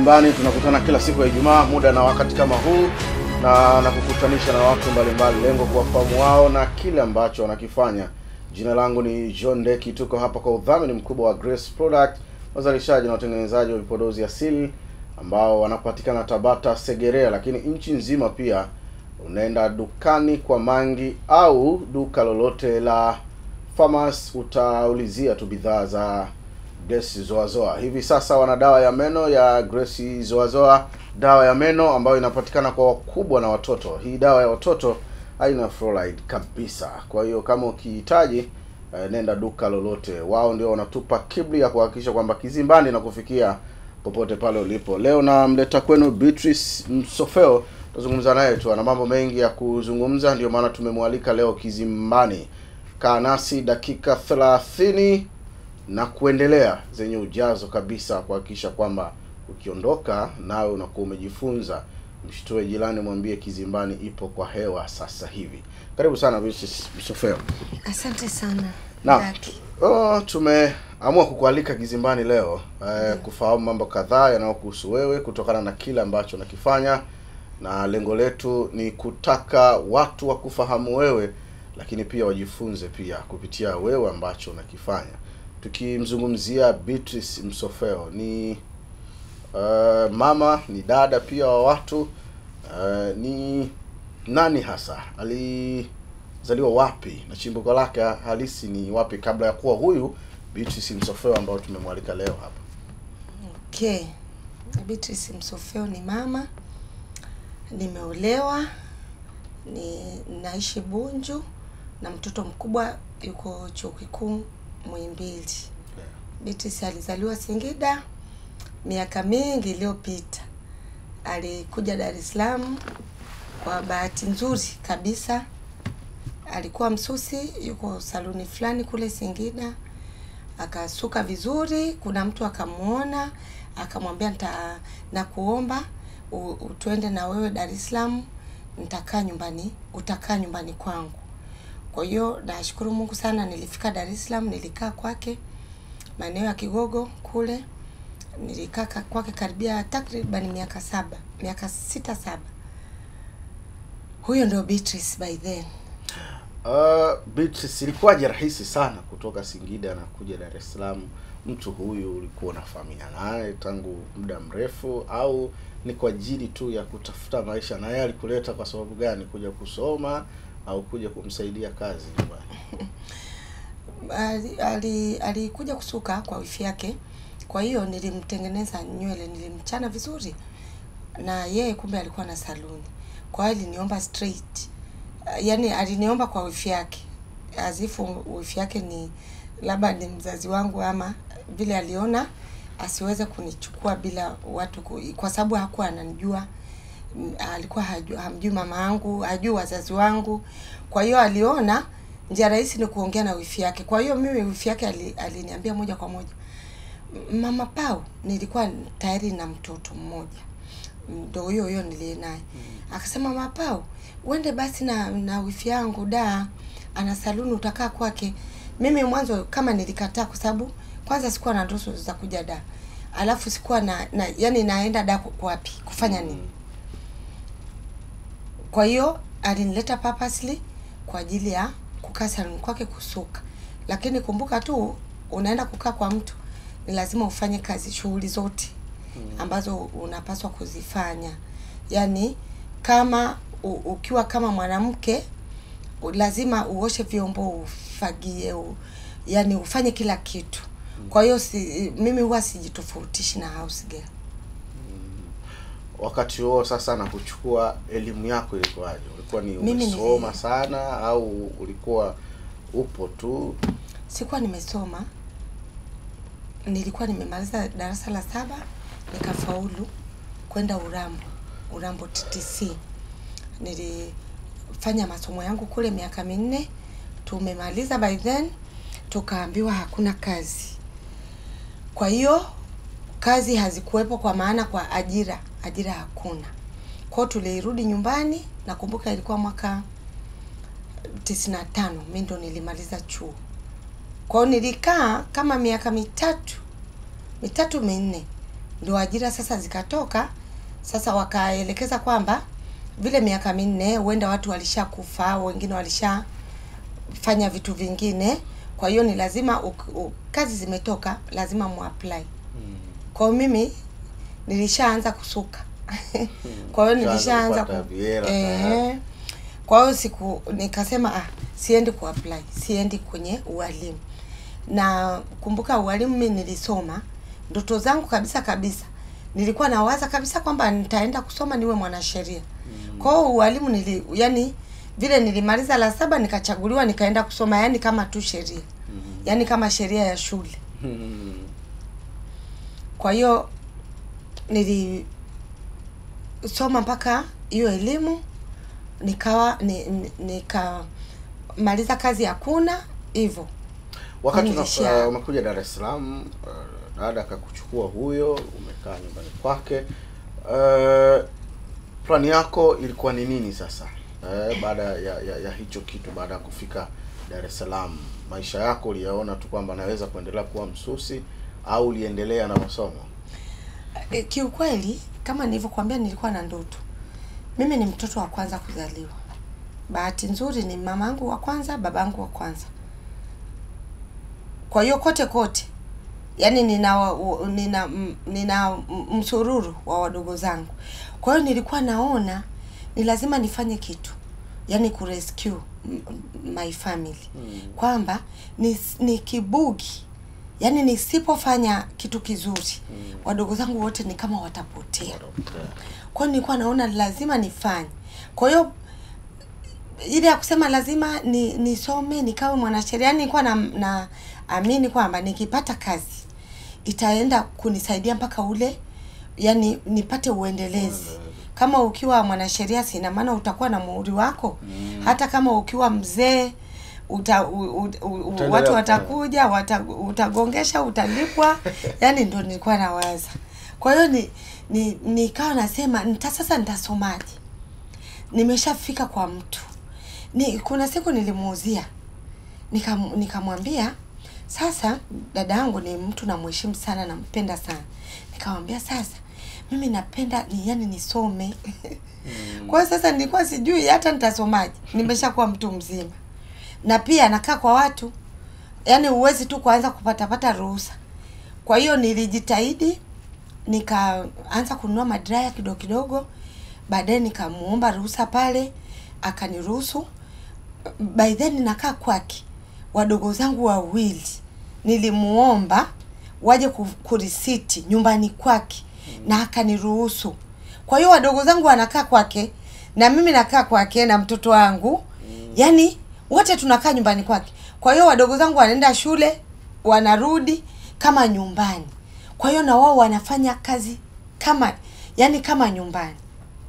Kizimbani tunakutana kila siku ya Ijumaa muda na wakati kama huu, na nakukutanisha na watu mbalimbali, lengo kuwafahamu wao na kile ambacho wanakifanya. Jina langu ni John Deki, tuko hapa kwa udhamini mkubwa wa Grace Product, wazalishaji na watengenezaji wa vipodozi asili ambao wanapatikana Tabata, Segerea, lakini nchi nzima pia. Unaenda dukani kwa Mangi au duka lolote la Farmers, utaulizia tu bidhaa za Grace Zoazoa. Hivi sasa wana dawa ya meno ya Grace Zoazoa, dawa ya meno ambayo inapatikana kwa wakubwa na watoto. Hii dawa ya watoto haina fluoride kabisa. Kwa hiyo kama ukihitaji eh, nenda duka lolote, wao ndio wanatupa kibli ya kuhakikisha kwamba Kizimbani na kufikia popote pale ulipo. Leo namleta kwenu Beatrice Msofeo, tuzungumza naye tu, ana mambo mengi ya kuzungumza, ndio maana tumemwalika leo Kizimbani. Kaa nasi dakika thelathini na kuendelea zenye ujazo kabisa, kuhakikisha kwamba ukiondoka nawe unakuwa umejifunza. Mshtue jirani, mwambie Kizimbani ipo kwa hewa sasa hivi. Karibu sana Beatrice Msofeo. Asante sana Naam, Daki. oh, tumeamua kukualika Kizimbani leo eh, kufahamu mambo kadhaa yanayokuhusu wewe kutokana na kile ambacho nakifanya, na lengo letu ni kutaka watu wakufahamu wewe, lakini pia wajifunze pia kupitia wewe ambacho unakifanya. Tukimzungumzia Beatrice Msofeo ni eh, mama, ni dada pia wa watu eh, ni nani hasa ali zaliwa wapi na chimbuko lake halisi ni wapi kabla ya kuwa huyu Beatrice Msofeo ambao tumemwalika leo hapa. Okay. Beatrice Msofeo ni mama, nimeolewa, ni naishi Bunju na mtoto mkubwa yuko chuo kikuu Muhimbili. Beatrice alizaliwa Singida miaka mingi iliyopita. Alikuja Dar es Salaam kwa bahati nzuri kabisa. Alikuwa msusi, yuko saluni fulani kule Singida, akasuka vizuri. Kuna mtu akamuona, akamwambia nita nakuomba u- u- tuende na wewe Dar es Salaam, nitakaa nyumbani, utakaa nyumbani kwangu. Kwa hiyo nashukuru Mungu sana, nilifika Dar es Salaam, nilikaa kwake maeneo ya Kigogo kule, nilikaa ka- kwake karibia takriban miaka saba, miaka sita saba. Huyo ndio Beatrice by then. Uh, Beatrice, ilikuwaje rahisi sana kutoka Singida na kuja Dar es Salaam? Mtu huyu ulikuwa unafahamiana naye tangu muda mrefu au ni kwa ajili tu ya kutafuta maisha? Na yeye alikuleta kwa sababu gani? Kuja kusoma au kuja kumsaidia kazi nyumbani? ali- ali- alikuja kusuka kwa wifi yake, kwa hiyo nilimtengeneza nywele, nilimchana vizuri, na yeye kumbe alikuwa na saluni, kwa hiyo aliniomba straight, Uh, yaani aliniomba kwa wifi yake, azifu wifi yake ni labda ni mzazi wangu ama vile aliona asiweze kunichukua bila watu ku, kwa sababu hakuwa ananijua Mm, alikuwa hajui, hamjui mama yangu, hajui wazazi wangu. Kwa hiyo aliona njia rahisi ni kuongea na wifi yake. Kwa hiyo mimi wifi yake ali- aliniambia moja kwa moja, "M- mama Pau, nilikuwa tayari na mtoto mmoja ndo huyo huyo niliye naye akasema, mama Pau, uende basi na na wifi yangu da, ana saluni, utakaa kwake. Mimi mwanzo kama nilikataa, kwa sababu kwanza sikuwa na ndoto za kuja da, alafu sikuwa na, na yani naenda da ku- wapi kufanya nini kwa hiyo alinileta purposely kwa ajili ya kukaa saluni kwake kusuka, lakini kumbuka tu unaenda kukaa kwa mtu, ni lazima ufanye kazi, shughuli zote ambazo unapaswa kuzifanya. Yaani kama u, ukiwa kama mwanamke u- lazima uoshe vyombo, ufagie, u, yani ufanye kila kitu. Kwa hiyo si, mimi huwa sijitofautishi na house girl. Wakati huo sasa, na kuchukua elimu yako ilikuwaje? Ulikuwa ni Mimi ni- umesoma sana au ulikuwa upo tu? Sikuwa nimesoma, nilikuwa nimemaliza darasa la saba nikafaulu kwenda Urambo, Urambo TTC. Nilifanya masomo yangu kule miaka minne, tumemaliza by then, tukaambiwa hakuna kazi. Kwa hiyo kazi hazikuwepo, kwa maana kwa ajira, ajira hakuna. Kwa hiyo tulirudi nyumbani, nakumbuka ilikuwa mwaka tisini na tano mi ndo nilimaliza chuo. Kwa hiyo nilikaa kama miaka mitatu mitatu minne ndio ajira sasa zikatoka. Sasa wakaelekeza kwamba vile miaka minne huenda watu walishakufa au wengine walishafanya vitu vingine, kwa hiyo ni lazima u, u, kazi zimetoka, lazima muapply. Kwa hiyo mimi nilishaanza kusuka kwa hiyo Ushaanza nilishaanza kupata ku, viera tayari. eh, kwa hiyo siku nikasema ah, siendi kuapply, siendi kwenye ualimu. Na kumbuka ualimu mimi nilisoma, ndoto zangu kabisa kabisa nilikuwa nawaza kabisa kwamba nitaenda kusoma niwe mwanasheria. Kwa hiyo ualimu nili, yani vile nilimaliza la saba nikachaguliwa nikaenda kusoma, yani kama tu sheria, yani kama sheria ya shule. Kwa hiyo nilisoma mpaka hiyo elimu nikawa ni, ni, nikamaliza kazi hakuna hivyo. Wakati Nilishia- una- uh, umekuja Dar es Salaam, uh, dada akakuchukua huyo, umekaa nyumbani kwake. Uh, plani yako ilikuwa ni nini sasa uh, baada ya, ya, ya hicho kitu, baada ya kufika Dar es Salaam? Maisha yako uliyaona tu kwamba naweza kuendelea kuwa msusi au uliendelea na masomo? E, kiukweli kama nilivyokuambia nilikuwa na ndoto. Mimi ni mtoto wa kwanza kuzaliwa. Bahati nzuri ni mamangu wa kwanza, babangu wa kwanza. Kwa hiyo kote kote, yani nina wa- u- nina m- nina m- msururu wa wadogo zangu. Kwa hiyo nilikuwa naona ni lazima nifanye kitu, yani kurescue m- m- my family kwamba ni, ni kibugi yani nisipofanya kitu kizuri wadogo zangu wote ni kama watapotea kwa hiyo nilikuwa naona lazima nifanye kwa hiyo ile ya kusema lazima ni nisome nikawe mwanasheria yani nilikuwa na, na amini kwamba nikipata kazi itaenda kunisaidia mpaka ule yani nipate uendelezi kama ukiwa mwanasheria sina maana utakuwa na muhuri wako hata kama ukiwa mzee uta, u, u, u, u, Utaendelea watu kufanya. watakuja wata, utagongesha utalipwa yani ndo nilikuwa nawaza kwa hiyo ni ni nikawa nasema nita sasa nitasomaje nimeshafika kwa mtu ni kuna siku nilimuuzia nikam- nikamwambia sasa dada yangu ni mtu namheshimu sana nampenda sana nikamwambia sasa mimi napenda ni yani nisome kwa hiyo sasa nilikuwa sijui hata nitasomaje nimeshakuwa mtu mzima na pia nakaa kwa watu yani huwezi tu kuanza kupatapata ruhusa kwa hiyo nilijitahidi nikaanza kununua madraya kidogo kidogo baadaye nikamuomba ruhusa pale akaniruhusu by then nakaa kwake wadogo zangu wawili nilimuomba waje ku- kurisiti nyumbani kwake na akaniruhusu kwa hiyo wadogo zangu wanakaa kwake na mimi nakaa kwake na mtoto wangu yani wote tunakaa nyumbani kwake kwa hiyo wadogo zangu wanaenda shule wanarudi kama nyumbani kwa hiyo na wao wanafanya kazi kama yani kama nyumbani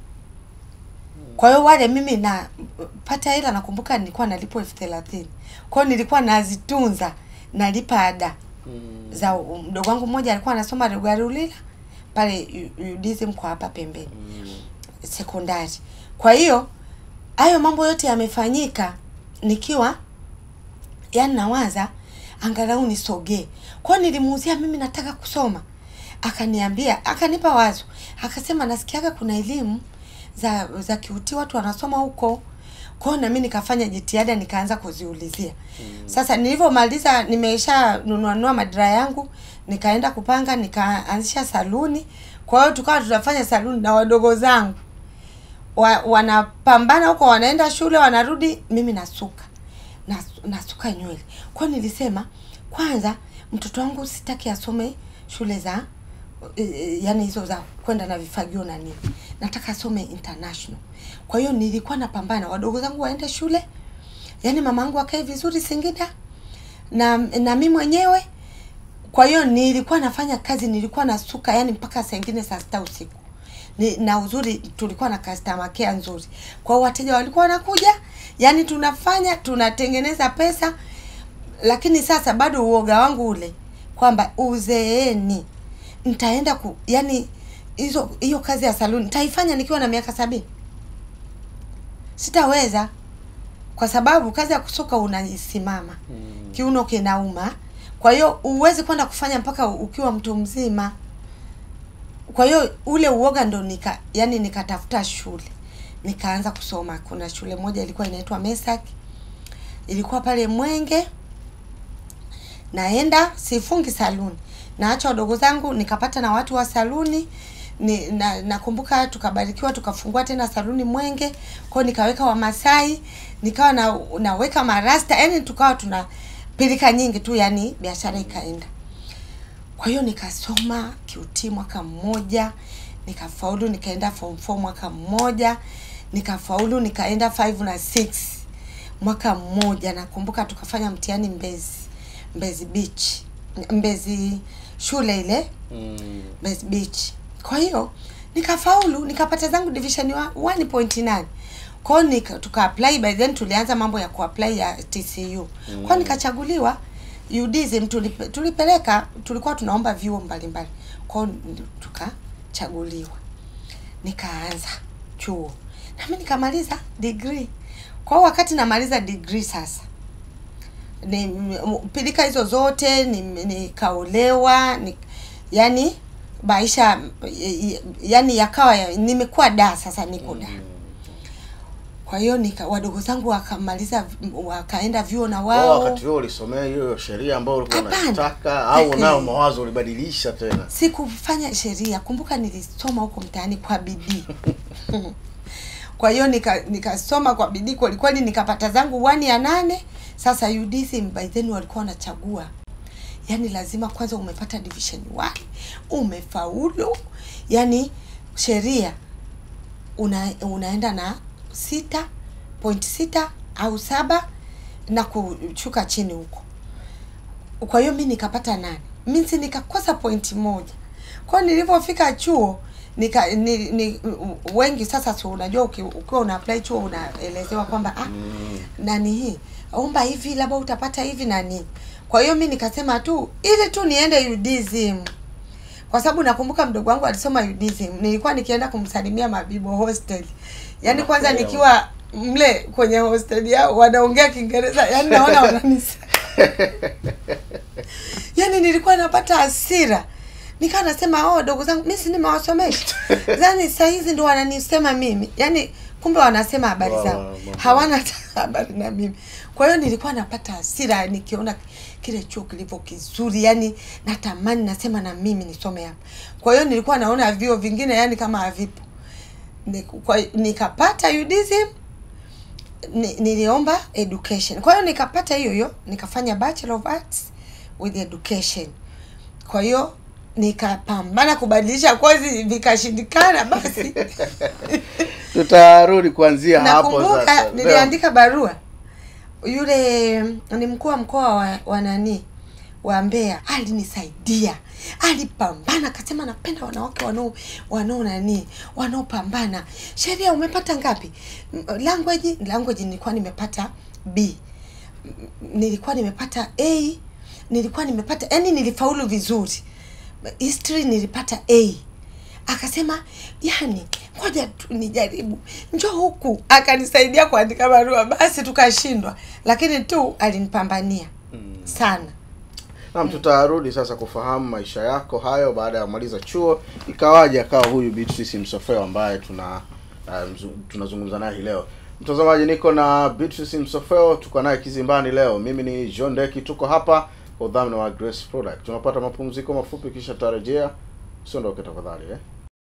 kwa hiyo wale mimi napata hela nakumbuka nilikuwa nalipwa elfu thelathini kwa hiyo nilikuwa nazitunza nalipa ada za mdogo wangu mmoja alikuwa anasoma Rugarulila pale U- UDSM kwa hapa pembeni sekondari. Kwa hiyo hayo mambo yote yamefanyika nikiwa yani nawaza angalau nisogee. Kwa hiyo nilimuuzia mimi nataka kusoma. Akaniambia, akanipa wazo. Akasema nasikiaga kuna elimu za za kiuti watu wanasoma huko. Kwa hiyo na mimi nikafanya jitihada nikaanza kuziulizia. Sasa nilivyomaliza nimesha nunua nunua madira yangu, nikaenda kupanga nikaanzisha saluni. Kwa hiyo tukawa tunafanya saluni na wadogo zangu wa, wanapambana huko wanaenda shule wanarudi mimi nasuka Nas, nasuka nywele kwa hiyo nilisema kwanza mtoto wangu sitaki asome shule za e, e, yani hizo za kwenda na vifagio na nini nataka asome international kwa hiyo nilikuwa napambana wadogo zangu waende shule yani mama yangu akae vizuri Singida na na mimi mwenyewe kwa hiyo nilikuwa nafanya kazi nilikuwa nasuka yani mpaka saa ingine saa sita usiku ni, na uzuri tulikuwa na customer care nzuri kwa hiyo wateja walikuwa wanakuja yani tunafanya tunatengeneza pesa lakini sasa bado uoga wangu ule kwamba uzeeni nitaenda ku yani hizo hiyo kazi ya saluni nitaifanya nikiwa na miaka sabini sitaweza kwa sababu kazi ya kusuka unasimama Mm. kiuno kinauma kwa hiyo huwezi kwenda kufanya mpaka ukiwa mtu mzima kwa hiyo ule uoga ndo nika yani nikatafuta shule nikaanza kusoma kuna shule moja ilikuwa inaitwa mesak ilikuwa pale mwenge naenda sifungi saluni naacha wadogo zangu nikapata na watu wa saluni ni, na nakumbuka tukabarikiwa tukafungua tena saluni mwenge kwao nikaweka wamasai nikawa na, naweka marasta yani tukawa tuna pilika nyingi tu yani biashara ikaenda kwa hiyo nikasoma QT mwaka mmoja nikafaulu nikaenda form 4 mwaka mmoja nikafaulu nikaenda 5 na 6 mwaka mmoja nakumbuka tukafanya mtihani mbezi mbezi beach mbezi shule ile Mm. Mbezi Beach. Kwa hiyo nikafaulu nikapata zangu division wa- 1.9. Kwa hiyo nika tuka apply by then tulianza mambo ya kuapply ya TCU. Kwa hiyo nikachaguliwa UDSM tulipe, tulipeleka tulikuwa tunaomba vyuo mbalimbali. Kwa hiyo tukachaguliwa. Nikaanza chuo. Na mimi nikamaliza degree. Kwa hiyo wakati namaliza degree sasa ni m- pilika hizo zote ni- nikaolewa ni, yani maisha y- yani yakawa ya, nimekuwa da sasa niko da kwa hiyo nika wadogo zangu wakamaliza wakaenda vyuo na Wao wao wakati huo ulisomea hiyo sheria ambayo ulikuwa Hapana. unataka au Eh, nayo eh. mawazo ulibadilisha tena? sikufanya sheria kumbuka nilisoma huko mtaani kwa bidii kwa hiyo nika nikasoma kwa bidii kweli kweli nikapata zangu wani ya nane sasa UDSM by then walikuwa wanachagua yani lazima kwanza umepata division 1 umefaulu yani sheria una, unaenda na sita point sita au saba na kushuka chini huko kwa hiyo mi nikapata nane mi si nikakosa pointi moja kwao nilivyofika chuo nika ni, ni, wengi sasa si unajua uki- ukiwa una apply chuo unaelezewa kwamba ah, nani hii omba hivi labda utapata hivi na nini kwa hiyo mi nikasema tu ili tu niende UDSM kwa sababu nakumbuka mdogo wangu alisoma UDSM nilikuwa nikienda kumsalimia Mabibo hostel yaani kwanza Unakuelewa. nikiwa mle kwenye hostel yao wanaongea Kiingereza yaani naona wananisa yani nilikuwa napata hasira nikawa nasema oh dogo zangu mimi si nimewasomesha yani saa hizi ndo wananisema mimi yani kumbe wanasema habari Wa- zao wa- wa- hawana hata habari na mimi kwa hiyo nilikuwa napata hasira nikiona kile chuo kilivyo kizuri yani natamani nasema na mimi nisome hapa kwa hiyo nilikuwa naona vio vingine yani kama havipo Ni- kwa- nikapata UDSM ni, niliomba education kwa hiyo nikapata hiyo hiyo nikafanya bachelor of arts with education kwa hiyo nikapambana kubadilisha kozi vikashindikana basi Tutarudi kuanzia hapo nakumbuka sasa. niliandika barua yule ni mkuu wa mkoa wa, wa nani wa Mbeya alinisaidia alipambana akasema napenda wanawake wanao wanao nani wanaopambana sheria umepata ngapi M- language language nilikuwa nimepata B M- nilikuwa nimepata A nilikuwa nimepata yani nilifaulu vizuri history nilipata A akasema yani ngoja tu nijaribu njoo huku akanisaidia kuandika barua basi tukashindwa lakini tu alinipambania sana Naam, tutarudi sasa kufahamu maisha yako hayo baada ya kumaliza chuo, ikawaje akawa huyu Beatrice Msofeo ambaye tuna uh, mzu- tunazungumza naye hii leo. Mtazamaji, niko na Beatrice Msofeo, tuko naye kizimbani leo. Mimi ni John Deki, tuko hapa kwa udhamini wa Grace Product. Tunapata mapumziko mafupi, kisha tutarejea. Usiondoke tafadhali eh.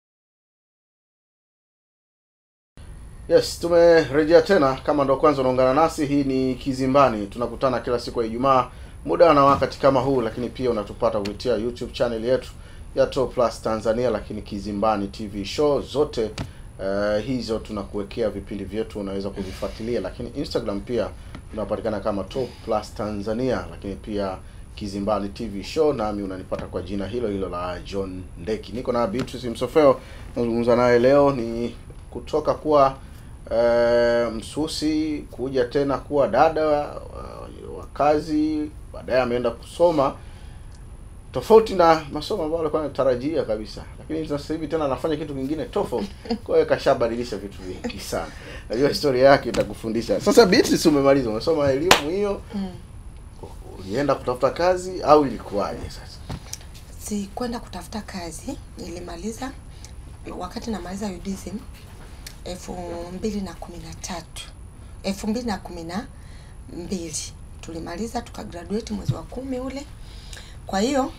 Yes, tumerejea tena. Kama ndo kwanza unaungana nasi, hii ni Kizimbani. Tunakutana kila siku ya Ijumaa muda na wakati kama huu, lakini pia unatupata kupitia YouTube channel yetu ya Top Plus Tanzania, lakini Kizimbani TV show zote uh, hizo tunakuwekea vipindi vyetu, unaweza kuvifuatilia, lakini Instagram pia tunapatikana kama Top Plus Tanzania, lakini pia Kizimbani TV show, nami unanipata kwa jina hilo hilo la John Ndeki. Niko na Beatrice Msofeo, nazungumza naye leo ni kutoka kuwa uh, msusi kuja tena kuwa dada wa, wa kazi, baadaye ameenda kusoma tofauti na masomo ambayo alikuwa anatarajia kabisa, lakini sasa hivi tena anafanya kitu kingine tofauti. Kwa hiyo kashabadilisha vitu vingi sana. Najua historia yake itakufundisha. Sasa Beatrice, umemaliza, umesoma elimu hiyo, mm. ulienda kutafuta kazi au ilikuwaje sasa? first kwenda kutafuta kazi nilimaliza wakati namaliza UDSM elfu mbili na kumi na tatu elfu mbili na kumi na mbili tulimaliza tukagraduate mwezi wa kumi ule. Kwa hiyo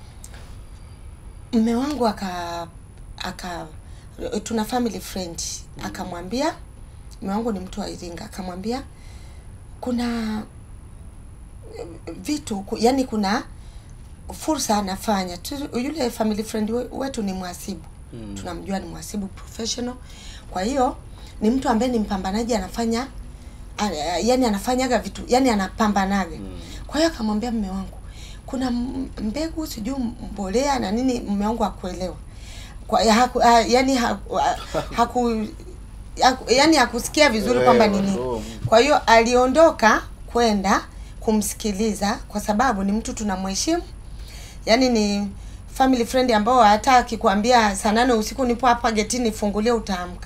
mme wangu aka aka tuna family friend akamwambia, mme wangu ni mtu wa Iringa, akamwambia kuna eh, vitu ku- yani kuna fursa anafanya tu, yule family friend we- wetu ni mhasibu Mm. tunamjua ni mhasibu professional kwa hiyo ni mtu ambaye ni mpambanaji anafanya a- a- yani anafanyaga vitu yani anapambanaga Mm. kwa hiyo akamwambia mme wangu kuna m- mbegu sijui mbolea na nini mme wangu akuelewa kwa ya haku, ha, yani haku, ha- haku, haku yani hakusikia vizuri kwamba ni nini Oh. kwa hiyo aliondoka kwenda kumsikiliza kwa sababu ni mtu tunamheshimu yaani ni family friend ambao hata akikwambia saa nane usiku nipo hapa getini fungulie utaamka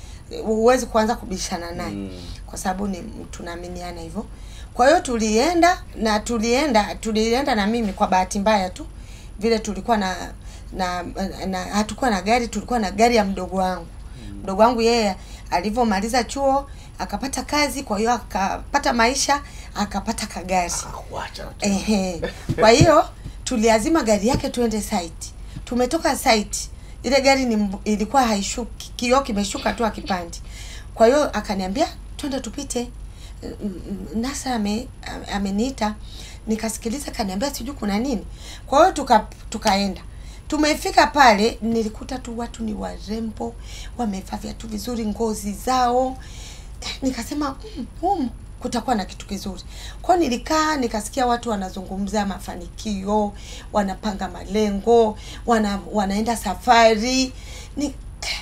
huwezi kuanza kubishana naye Mm. kwa sababu ni tunaaminiana hivyo kwa hiyo tulienda na tulienda tulienda na mimi kwa bahati mbaya tu vile tulikuwa na na, na hatukuwa na gari tulikuwa na gari ya mdogo wangu mdogo wangu yeye alivyomaliza chuo akapata kazi kwa hiyo akapata maisha akapata kagari Akakuacha tu. Ehe. Kwa hiyo tuliazima gari yake tuende site. Tumetoka site, ile gari ni mb- ilikuwa haishuki, kioo kimeshuka tu akipandi. Kwa hiyo akaniambia twende tupite. Mm, mm, Nasa ame, ameniita nikasikiliza, kaniambia sijui kuna nini. Kwa hiyo tuka tukaenda tumefika pale, nilikuta tu watu ni warembo, wamevaa viatu vizuri, ngozi zao nikasema mm, humu kutakuwa na kitu kizuri kwao nilikaa nikasikia watu wanazungumza mafanikio wanapanga malengo wana, wanaenda safari ni,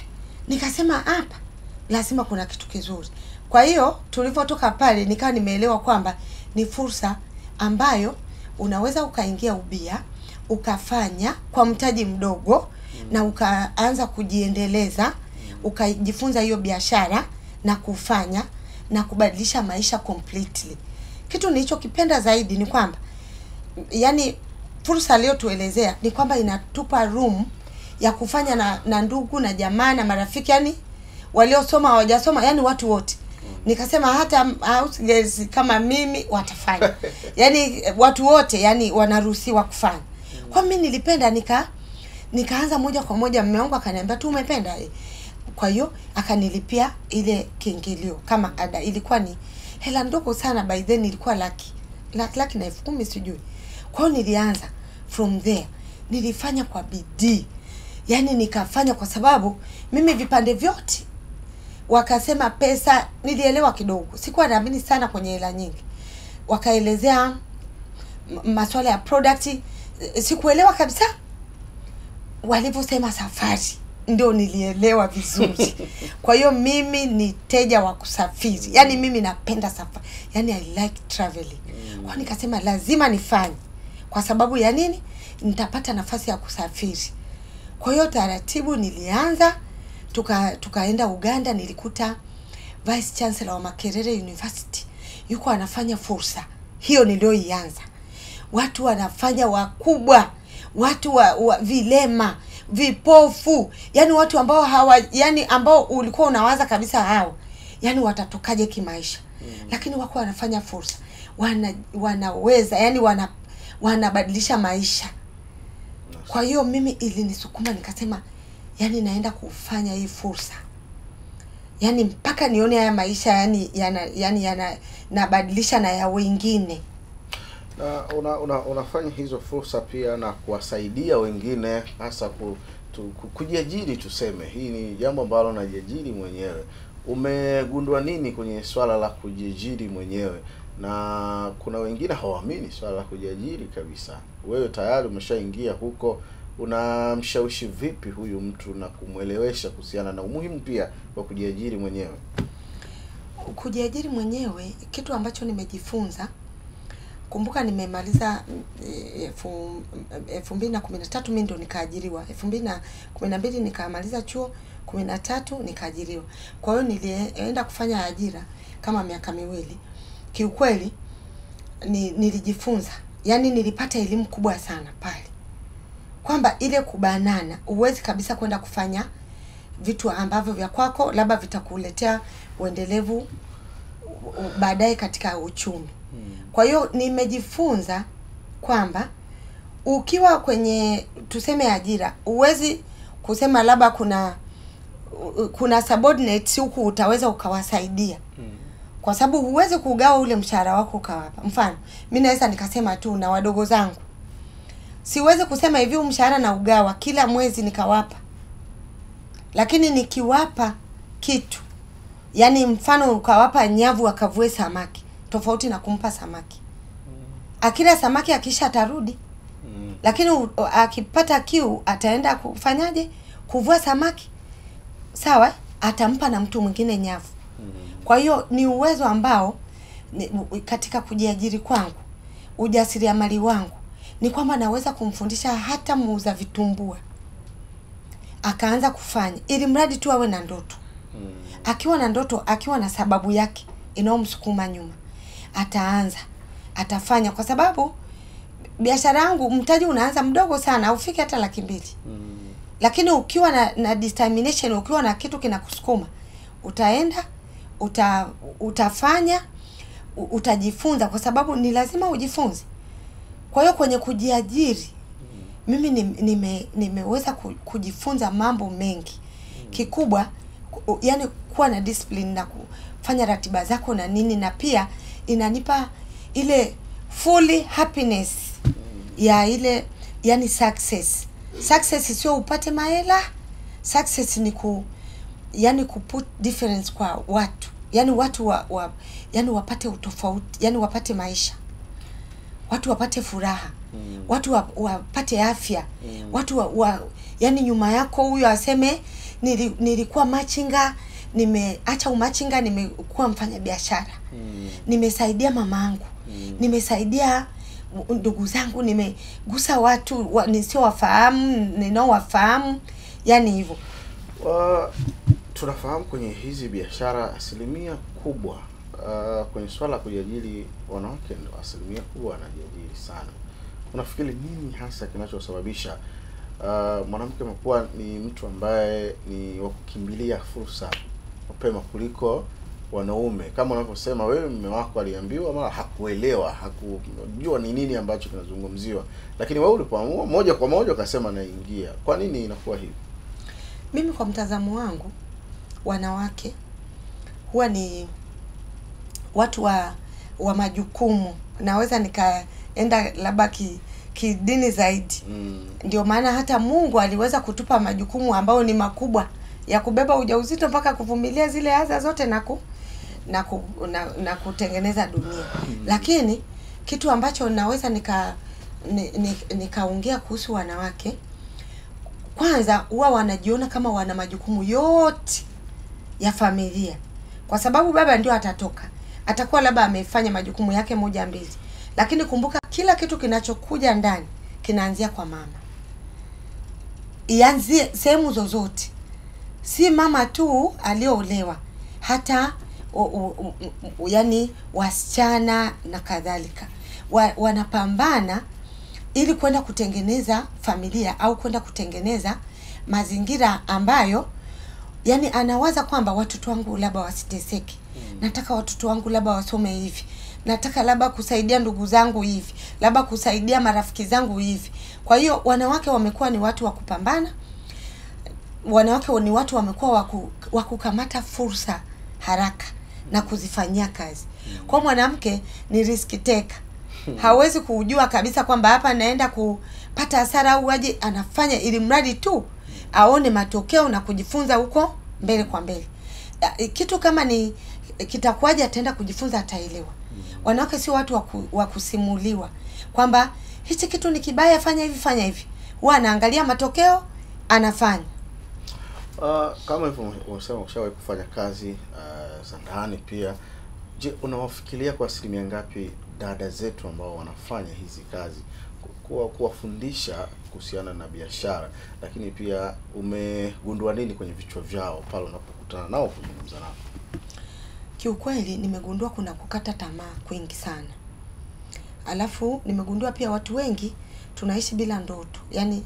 nikasema hapa lazima kuna kitu kizuri kwa hiyo tulivyotoka pale nikawa nimeelewa kwamba ni fursa ambayo unaweza ukaingia ubia ukafanya kwa mtaji mdogo na ukaanza kujiendeleza ukajifunza hiyo biashara na kufanya na kubadilisha maisha completely kitu nilichokipenda zaidi ni kwamba yani fursa aliyotuelezea ni kwamba inatupa room ya kufanya na, na ndugu na jamaa na marafiki yani waliosoma hawajasoma yani watu wote nikasema hata house girls kama mimi watafanya yani watu wote yani wanaruhusiwa kufanya kwa mimi nilipenda nika nikaanza moja kwa moja mume wangu akaniambia tu umependa eh. kwa hiyo akanilipia ile kiingilio kama ada ilikuwa ni hela ndogo sana by then ilikuwa laki laki, laki na elfu kumi sijui kwa hiyo nilianza from there nilifanya kwa bidii yaani nikafanya kwa sababu mimi vipande vyote wakasema pesa nilielewa kidogo sikuwa naamini sana kwenye hela nyingi wakaelezea m- masuala ya product eh, sikuelewa kabisa walivyosema safari ndio nilielewa vizuri kwa hiyo mimi ni teja wa kusafiri yaani mimi napenda safari yaani i like traveling kwa nikasema lazima nifanye kwa sababu ya nini nitapata nafasi ya kusafiri kwa hiyo taratibu nilianza tuka tukaenda uganda nilikuta vice chancellor wa makerere university yuko anafanya fursa hiyo niliyoianza watu wanafanya wakubwa watu wa, wa vilema vipofu yani watu ambao hawa yani ambao ulikuwa unawaza kabisa hao yani watatokaje kimaisha mm. lakini wako wanafanya fursa wana wanaweza yani wana wanabadilisha maisha kwa hiyo mimi ilinisukuma nikasema yani naenda kufanya hii fursa yani mpaka nione haya maisha yani yana yani yana nabadilisha na ya wengine na una, una, unafanya hizo fursa pia na kuwasaidia wengine hasa ku, tu, ku, kujiajiri tuseme hii ni jambo ambalo najiajiri mwenyewe umegundua nini kwenye swala la kujiajiri mwenyewe na kuna wengine hawaamini swala la kujiajiri kabisa wewe tayari umeshaingia huko unamshawishi vipi huyu mtu na kumwelewesha kuhusiana na umuhimu pia wa kujiajiri mwenyewe kujiajiri mwenyewe kitu ambacho nimejifunza kumbuka nimemaliza mm, elfu elfu mbili na kumi na tatu mi ndo nikaajiriwa elfu mbili na kumi na mbili nikamaliza chuo kumi na tatu nikaajiriwa kwa hiyo nilienda kufanya ajira kama miaka miwili kiukweli ni, nilijifunza yaani nilipata elimu kubwa sana pale kwamba kwamba ile kubanana huwezi kabisa kwenda kufanya vitu ambavyo vya kwako labda vitakuletea uendelevu u- u- baadaye katika uchumi kwa hiyo nimejifunza kwamba ukiwa kwenye tuseme ajira huwezi kusema labda kuna u- kuna subordinates huku utaweza ukawasaidia kwa sababu huwezi kugawa ule mshahara wako ukawapa mfano mi naweza nikasema tu na wadogo zangu siwezi kusema hivi huu mshahara na ugawa kila mwezi nikawapa lakini nikiwapa kitu yaani mfano ukawapa nyavu akavue samaki tofauti na kumpa samaki akila samaki akisha atarudi Mm. lakini u- akipata kiu ataenda kufanyaje kuvua samaki sawa atampa na mtu mwingine nyavu kwa hiyo ni uwezo ambao ni, u- katika kujiajiri kwangu ujasiriamali wangu ni kwamba naweza kumfundisha hata muuza vitumbua akaanza kufanya ili mradi tu awe na ndoto Mm. akiwa na ndoto akiwa na sababu yake inayomsukuma nyuma ataanza atafanya kwa sababu biashara yangu mtaji unaanza mdogo sana aufiki hata laki mbili Mm. lakini ukiwa na, na determination ukiwa na kitu kinakusukuma utaenda uta, utafanya u- utajifunza kwa sababu ni lazima ujifunze kwa hiyo kwenye kujiajiri mimi ni- nime, nimeweza ku- kujifunza mambo mengi kikubwa ku- yani kuwa na discipline na kufanya ratiba zako na nini na pia inanipa ile fully happiness ya ile yani success success sio upate mahela success ni ku yani kuput difference kwa watu yani watu wa, wa yani wapate utofauti yani wapate maisha watu wapate furaha Mm. watu wa, wapate afya Mm. watu wa, wa yani nyuma yako huyo aseme nili, nilikuwa machinga nimeacha umachinga nimekuwa mfanya biashara Mm. nimesaidia mamangu Mm. nimesaidia ndugu zangu nimegusa watu wa, nisiowafahamu ninaowafahamu yani hivyo Wa- tunafahamu kwenye hizi biashara asilimia kubwa uh, kwenye swala la kujiajiri wanawake ndio asilimia kubwa wanajiajiri sana unafikiri nini hasa kinachosababisha uh, mwanamke amekuwa ni mtu ambaye ni wa kukimbilia fursa mapema kuliko wanaume kama unavyosema wewe mume wako aliambiwa mara hakuelewa hakujua ni nini ambacho kinazungumziwa lakini wewe ulipoamua moja kwa moja ukasema naingia kwa nini inakuwa hivi mimi kwa mtazamo wangu wanawake huwa ni watu wa wa majukumu naweza nikaenda labda ki kidini zaidi mm. ndio maana hata mungu aliweza kutupa majukumu ambayo ni makubwa ya kubeba ujauzito mpaka kuvumilia zile adha zote na ku, na, ku, na, na kutengeneza dunia lakini kitu ambacho naweza nika ni- ni- nikaongea kuhusu wanawake kwanza huwa wanajiona kama wana majukumu yote ya familia kwa sababu baba ndio atatoka atakuwa labda amefanya majukumu yake moja mbili lakini kumbuka kila kitu kinachokuja ndani kinaanzia kwa mama ianzie sehemu zozote si mama tu aliyoolewa hata u, u, u, u, yani wasichana na kadhalika wa, wanapambana ili kwenda kutengeneza familia au kwenda kutengeneza mazingira ambayo yani anawaza kwamba watoto wangu labda wasiteseke nataka watoto wangu labda wasome hivi nataka labda kusaidia ndugu zangu hivi labda kusaidia marafiki zangu hivi kwa hiyo wanawake wamekuwa ni watu wa kupambana wanawake ni watu wamekuwa waku, wa kukamata fursa haraka na kuzifanyia kazi kwa mwanamke ni risk taker hawezi kujua kabisa kwamba hapa naenda kupata hasara au aje anafanya ili mradi tu aone matokeo na kujifunza huko mbele kwa mbele Ya, kitu kama ni kitakuwaje ataenda kujifunza ataelewa wanawake sio watu wa ku- wa kusimuliwa kwamba hichi kitu ni kibaya fanya hivi fanya hivi huwa anaangalia matokeo anafanya Uh, kama hivyo umesema ushawahi kufanya kazi uh, za ndani pia. Je, unawafikiria kwa asilimia ngapi dada zetu ambao wanafanya hizi kazi ku- kuwa kuwafundisha kuhusiana na biashara, lakini pia umegundua nini kwenye vichwa vyao pale unapokutana nao kuzungumza nao? kiukweli nimegundua kuna kukata tamaa kwingi sana alafu nimegundua pia watu wengi tunaishi bila ndoto yaani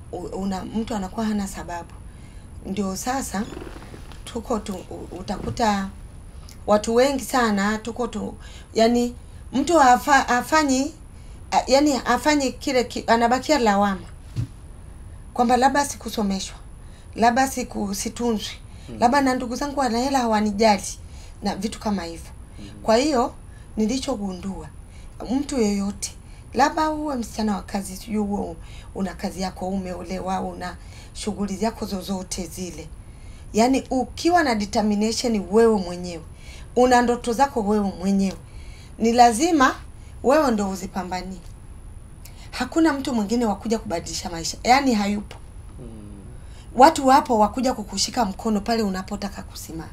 u- una mtu anakuwa hana sababu. Ndio sasa tuko tu, u- utakuta watu wengi sana tuko tu, yani mtu hafa, hafanyi a- yani hafanyi kile ki, anabakia lawama kwamba labda sikusomeshwa, labda siku situnzwi, labda na ndugu zangu wana hela hawanijali na vitu kama hivyo. Kwa hiyo nilichogundua mtu yoyote labda uwe msichana wa kazi, sijui uwe una kazi yako, umeolewa, una shughuli zako zozote zile, yaani ukiwa na determination wewe mwenyewe, una ndoto zako wewe mwenyewe, ni lazima wewe ndo uzipambanie. Hakuna mtu mwingine wa kuja kubadilisha maisha, yaani hayupo. Watu wapo wakuja kukushika mkono pale unapotaka kusimama.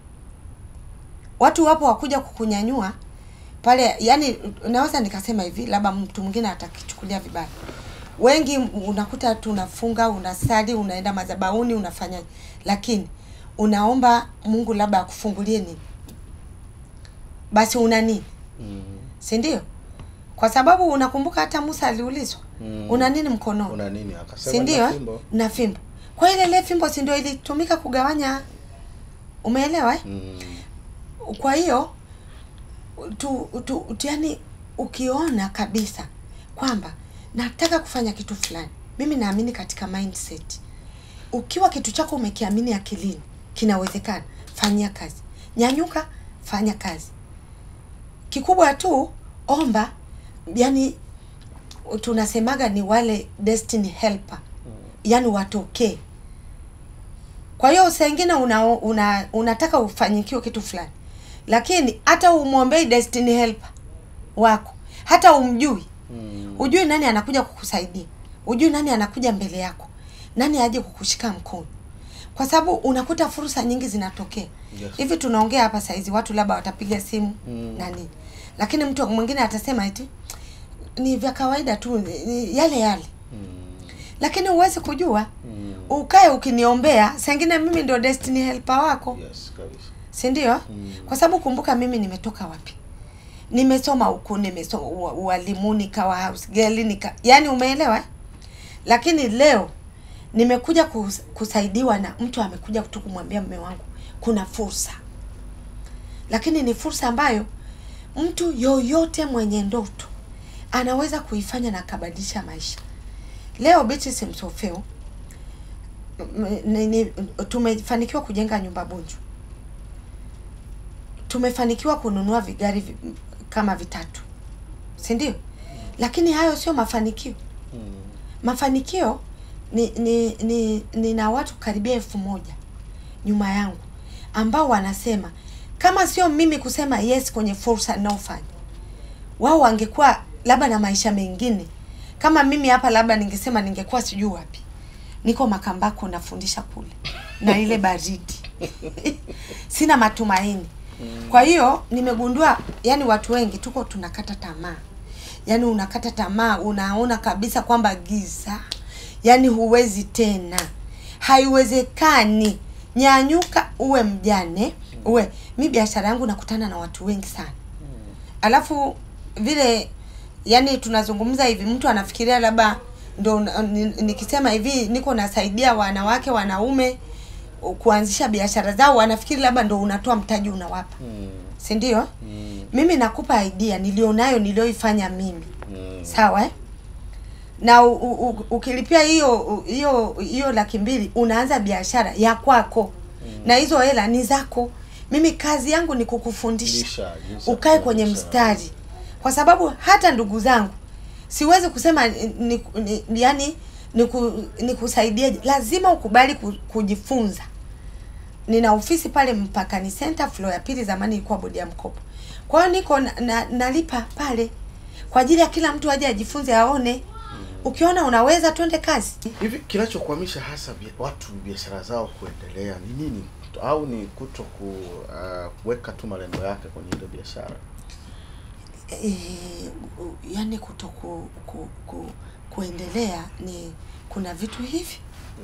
Watu wapo wakuja kukunyanyua pale, yani naweza nikasema hivi, labda mtu mwingine atakichukulia vibaya. Wengi unakuta tunafunga, unasali, unaenda madhabahuni, unafanya, lakini unaomba Mungu labda akufungulie nini, basi una nini, Mm. si ndio? Kwa sababu unakumbuka hata Musa aliulizwa Mm. una nini mkononi, Una nini? Akasema si ndio? "Nina eh? fimbo." Na fimbo. Kwa ile ile fimbo, si ndio ilitumika kugawanya? Umeelewa eh? Mm. Kwa hiyo tu, tu, tu yani ukiona kabisa kwamba nataka kufanya kitu fulani, mimi naamini katika mindset. Ukiwa kitu chako umekiamini akilini kinawezekana, fanyia kazi, nyanyuka, fanya kazi. Kikubwa tu omba, yani tunasemaga ni wale destiny helper, yani watokee. Kwa hiyo saa ingine una, una, unataka ufanyikiwe kitu fulani, lakini hata umwombei destiny helper wako, hata umjui, Mm. hujui nani anakuja kukusaidia, hujui nani anakuja mbele yako, nani aje kukushika mkono, kwa sababu unakuta fursa nyingi zinatokea Yes. hivi. Tunaongea hapa saizi, watu labda watapiga simu Mm. na nini, lakini mtu mwingine atasema eti ni vya kawaida tu, ni- ni yale yale, Mm. lakini huwezi kujua. Mm. Ukae ukiniombea, saa ingine mimi ndio destiny helper wako Yes, kabisa. si ndio? Mm. Kwa sababu kumbuka, mimi nimetoka wapi? Nimesoma huku, nimesoma ua- ualimu, nikawa house girl, nika yani, umeelewa? eh? Lakini leo nimekuja kus, kusaidiwa na mtu amekuja tu kumwambia mume wangu kuna fursa, lakini ni fursa ambayo mtu yoyote mwenye ndoto anaweza kuifanya na akabadilisha maisha. Leo Beatrice Msofeo m- ni- ni- tumefanikiwa kujenga nyumba Bunju tumefanikiwa kununua vigari vi, kama vitatu, si ndio? Lakini hayo sio mafanikio. Mm. Mafanikio ni ni ni nina watu karibia elfu moja nyuma yangu ambao wanasema kama sio mimi kusema yes kwenye fursa ninayofanya, wao wangekuwa labda na maisha mengine. Kama mimi hapa, labda ningesema ningekuwa sijui wapi, niko Makambako nafundisha kule na ile baridi sina matumaini. Kwa hiyo nimegundua, yani watu wengi tuko tunakata tamaa, yani unakata tamaa, unaona kabisa kwamba giza, yani huwezi tena, haiwezekani. Nyanyuka, uwe mjane, uwe mi biashara yangu nakutana na watu wengi sana, alafu vile yani tunazungumza hivi, mtu anafikiria labda ndo ni- nikisema hivi niko nasaidia wanawake wanaume kuanzisha biashara zao, wanafikiri labda ndo unatoa mtaji unawapa, Mm. si ndio? Mm. Mimi nakupa idea nilionayo nilioifanya mimi, Mm. sawa eh? na u, u, u, ukilipia hiyo hiyo hiyo laki mbili unaanza biashara ya kwako na hizo hela ni zako. Mimi kazi yangu ni kukufundisha Lisha, jinsi ya ukae kwenye kufundisha. mstari, kwa sababu hata ndugu zangu siwezi kusema ni, ni, ni, yani niku, nikusaidie, lazima ukubali ku, kujifunza. Nina ofisi pale Mpakani Center floor ya pili, zamani ilikuwa bodi ya mkopo. Kwa hiyo niko na, na, nalipa pale kwa ajili ya kila mtu aje ajifunze, aone. Ukiona unaweza, twende kazi. Hivi kinachokwamisha hasa bia- watu biashara zao kuendelea ni nini? Au ni kuto ku, uh, kuweka tu malengo yake kwenye ile biashara? e, yani kuto ku, ku, ku, kuendelea ni kuna vitu hivi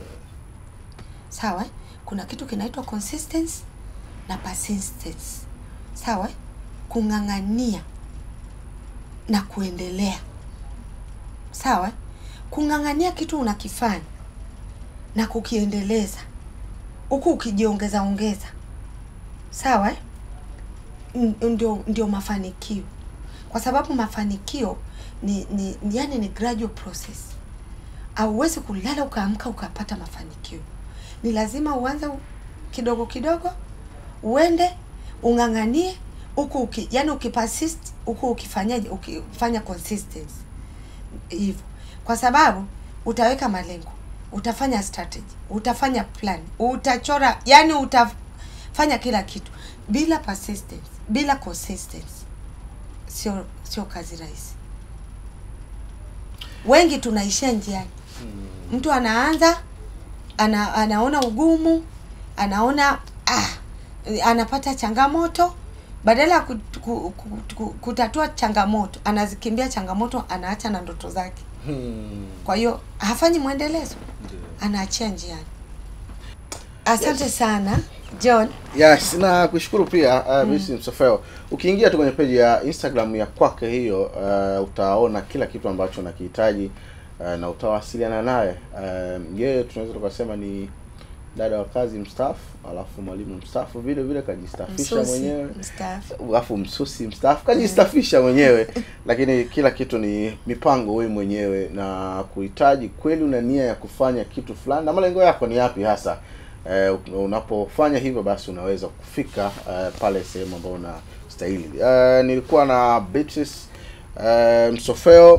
sawa eh? kuna kitu kinaitwa consistency na persistence sawa eh? kung'ang'ania na kuendelea sawa eh? kung'ang'ania kitu unakifanya na kukiendeleza huku ukijiongeza ongeza sawa eh? N- ndio ndio mafanikio kwa sababu mafanikio ni, ni, ni yani ni gradual process hauwezi kulala ukaamka ukapata mafanikio ni lazima uanze u- kidogo kidogo uende ung'ang'anie huku uki, yani ukipersist huku ukifanyaje ukifanya consistency hivyo kwa sababu utaweka malengo utafanya strategy utafanya plan utachora yani utafanya kila kitu bila persistence bila consistency sio sio kazi rahisi wengi tunaishia njiani mtu anaanza ana, anaona ugumu anaona ah, anapata changamoto badala ya ku, ku, ku, ku, kutatua changamoto anazikimbia changamoto anaacha na ndoto zake Hmm. kwa hiyo hafanyi mwendelezo anaachia njiani asante sana john Yes, na kushukuru pia uh, mm. Msofeo. Ukiingia tu kwenye peji ya Instagram ya kwake hiyo uh, utaona kila kitu ambacho nakihitaji uh, na utawasiliana naye. Uh, yeye tunaweza tukasema ni dada wa kazi mstaafu, alafu mwalimu mstaafu vile vile kajistaafisha Msusi, mwenyewe mstaafu. alafu msusi mstaafu kajistaafisha mwenyewe lakini kila kitu ni mipango wewe mwenyewe na kuhitaji kweli una nia ya kufanya kitu fulani na malengo yako ni yapi hasa eh, unapofanya hivyo basi unaweza kufika eh, pale sehemu ambayo unastahili eh, nilikuwa na Beatrice eh, Msofeo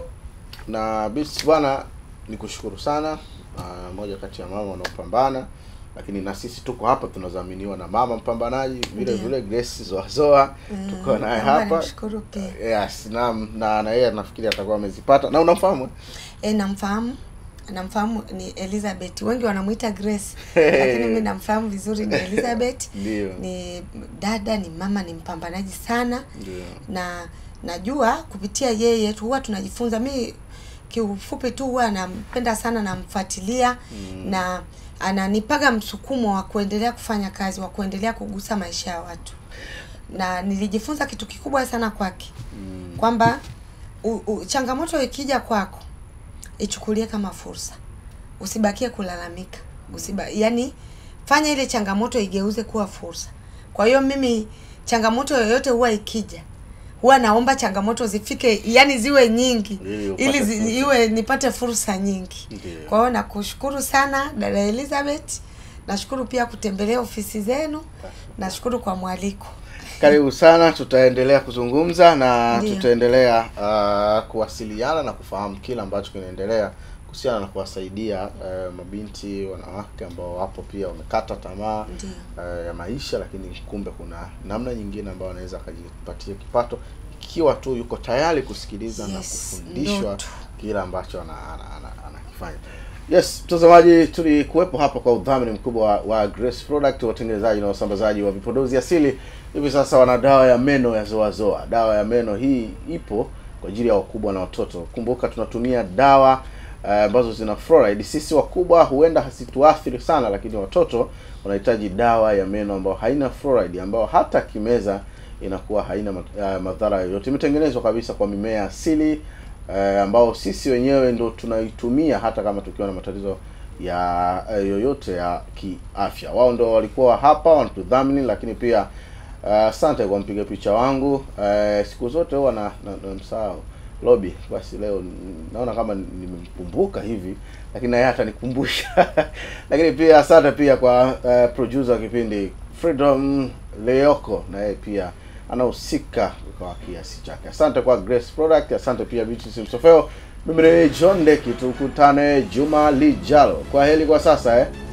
na Beatrice bwana nikushukuru sana uh, moja kati ya mama wanaopambana lakini na sisi tuko hapa tunadhaminiwa na mama mpambanaji vile Ndiyo. vile Grace Zoazoa tuko naye naomba hapa nimshukuru pia. yes na na na yeye nafikiri atakuwa amezipata na unamfahamu E, namfahamu namfahamu ni Elizabeth wengi wanamuita Grace lakini mimi namfahamu vizuri ni Elizabeth Ndio. ni dada ni mama ni mpambanaji sana Ndio. na najua kupitia yeye tu huwa tunajifunza mi kiufupi tu huwa nampenda sana namfuatilia mm. na ananipaga msukumo wa kuendelea kufanya kazi wa kuendelea kugusa maisha ya watu na nilijifunza kitu kikubwa sana kwake Mm. kwamba u, u, changamoto ikija kwako ichukulie kama fursa usibakie kulalamika usiba yani fanya ile changamoto igeuze kuwa fursa kwa hiyo mimi changamoto yoyote huwa ikija huwa naomba changamoto zifike yani ziwe nyingi Ili upate ili zi, fursa. iwe nipate fursa nyingi Ndiyo. kwa hiyo nakushukuru sana dada Elizabeth nashukuru pia kutembelea ofisi zenu nashukuru kwa mwaliko Karibu sana, tutaendelea kuzungumza na Ndiyo. tutaendelea uh, kuwasiliana na kufahamu kile ambacho kinaendelea kuhusiana na kuwasaidia uh, mabinti wanawake ambao wapo pia wamekata tamaa Ndiyo. uh, ya maisha, lakini kumbe kuna namna nyingine ambayo anaweza akajipatia kipato ikiwa tu yuko tayari kusikiliza na Yes, kufundishwa ndoto. kile ambacho anakifanya ana, ana, ana anakifanya. Yes, mtazamaji, tulikuwepo hapa kwa udhamini mkubwa wa, wa Grace Product, watengenezaji na wasambazaji wa vipodozi asili. Hivi sasa wana dawa ya meno ya Zoa Zoa. Dawa ya meno hii ipo kwa ajili ya wakubwa na watoto. Kumbuka tunatumia dawa eh, ambazo zina fluoride. Sisi wakubwa huenda hasituathiri sana, lakini watoto wanahitaji dawa ya meno ambayo haina fluoride, ambayo hata kimeza inakuwa haina ma- eh, madhara yoyote. Imetengenezwa kabisa kwa mimea asili eh, ambao sisi wenyewe ndo tunaitumia hata kama tukiwa na matatizo ya eh, yoyote ya kiafya. Wao ndo walikuwa hapa wanatudhamini, lakini pia eh, asante kwa mpiga picha wangu. Eh, siku zote huwa na, na, na msahau Lobby. Basi leo n- naona kama nimemkumbuka hivi, lakini naye atanikumbusha. lakini pia asante pia kwa eh, producer wa kipindi Freedom Leoko, na yeye pia anahusika kwa kiasi chake. Asante kwa Grace Product, asante pia Beatrice Msofeo. Mimi ni John Deki, tukutane juma lijalo. Kwa heri kwa sasa eh.